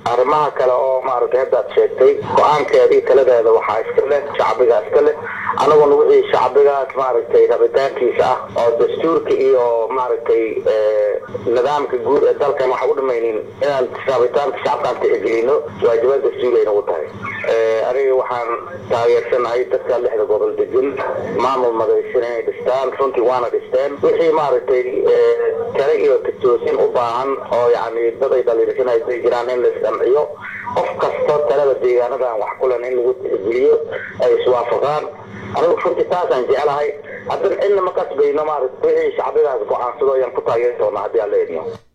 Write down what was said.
arrimaha kale oo maaragtay haddaad sheegtay go-aankeeda iyo taladeeda waxaa iska leh shacbiga iska leh anaguna wixii shacbigaas maaragtay rabitaankiisa ah oo dastuurka iyo maaragtay nidaamka guud ee dalkan waxa u dhamaynin inaan rabitaanka shacabkaan tixgelino waajibaad dastuuri ay nagu tahay aniga waxaan taageersanahay dadka lixda gobol degan maamul madaysan inay dhistaan runtii waana dhisteen wixii maaragtay tale iyo titoosin u baahan oo yani dad ay dhaliilsan ay jiraan in la isdhanciyo qof kasta talada deegaanadan wax kulen in lagu tixgeliyo ay iswaafaqaan anigu runtii taasaan jeclahay haddana cidna ma kasbayno maaragta wixii shacbigaas go-aansado ayaan ku taageeri doonaa haddii aan la edno